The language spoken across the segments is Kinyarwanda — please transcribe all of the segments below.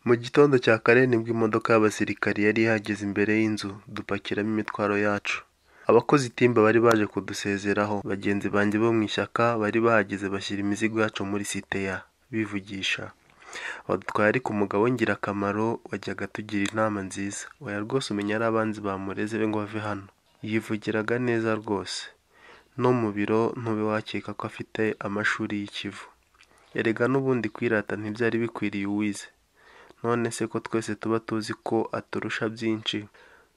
Mu gitondo cya kare nibwo imodoka y'abasirikari yari ihageze imbere y'inzu dupakiramo imitwaro yacu, abakoze itimba bari baje kudusezeraho, bagenzi banjye bo mu ishyaka bari bahageze bashyira imizigo yacu muri siteya bivugisha, badutwaye ariko umugabo w'ingirakamaro wajyaga atugira inama nziza, oya rwose umenya ari abanzi bamureze ngo bave hano, yivugiraga neza rwose, no mu biro ntube wakeka ko afite amashuri y'ikivu, erega n'ubundi kwirata ntibyari bikwiriye uwize, none se ko twese tuba tuzi ko aturusha byinshi,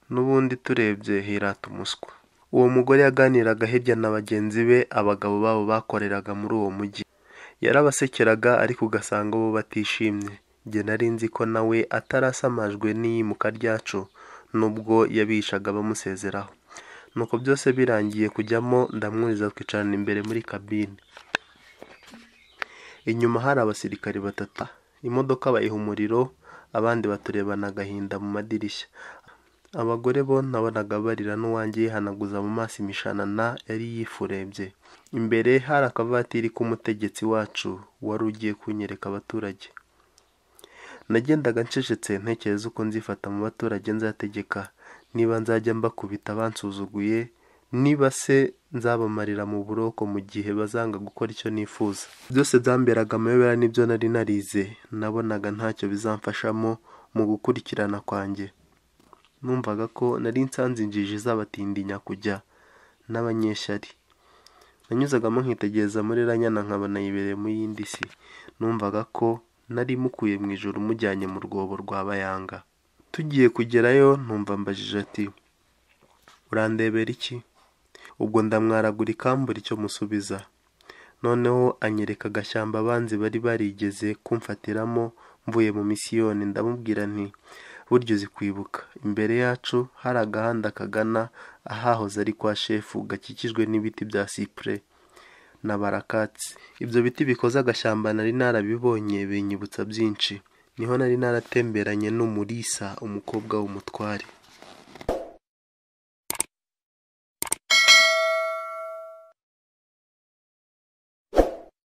n'ubundi turebye hirata umuswa, uwo mugore yaganiraga hirya na bagenzi be abagabo babo bakoreraga muri uwo mujyi, yarabasekeraga ariko ugasanga bo batishimye, njye nari nzi ko nawe atarasamajwe n'iyimuka ryacu nubwo yabihishaga bamusezeraho, nuko byose birangiye kujyamo ndamwuriza twicarana imbere muri kabine, inyuma hari abasirikare batatu, imodoka bayiha umuriro abandi baturebana agahinda mu madirishya, abagore bo nabonaga barira n'uwanjye yihanaguza mu maso imishanana yari yifurebye, imbere hari akavatiri k'umutegetsi wacu wari ugiye kunyereka abaturage, nagendaga ncecetse ntekereza uko nzifata mu baturage nzategeka, niba nzajya mbakubita bansuzuguye, niba se nzabamarira mu buroko mu gihe bazanga gukora icyo nifuza, byose byamberaga amayobera n'ibyo nari narize, nabonaga ntacyo bizamfashamo mu gukurikirana kwanjye, numvaga ko nari nsanze injiji izabatindinya kujya n'abanyeshyari, nanyuzagamo nkitegereza muri Ranyana nkaba nayibereye mu yindi si, numvaga ko nari mukuye mu ijuru mujyanye mu rwobo rwa Bayanga, tugiye kugerayo numva ambajije ati urandebera iki? Ubwo ndamwaragura ikambura icyo musubiza, noneho anyereka agashyamba abanzi bari barigeze kumfatiramo mvuye mu misiyoni, ndamubwira nti burya uzi kwibuka, imbere yacu hari agahanda kagana ahahoze ari kwa shefu gakikijwe n'ibiti bya sipure na barakatsi, ibyo biti bikoze agashyamba nari narabibonye binyibutsa byinshi, niho nari naratemberanye n'Umulisa umukobwa w'umutware.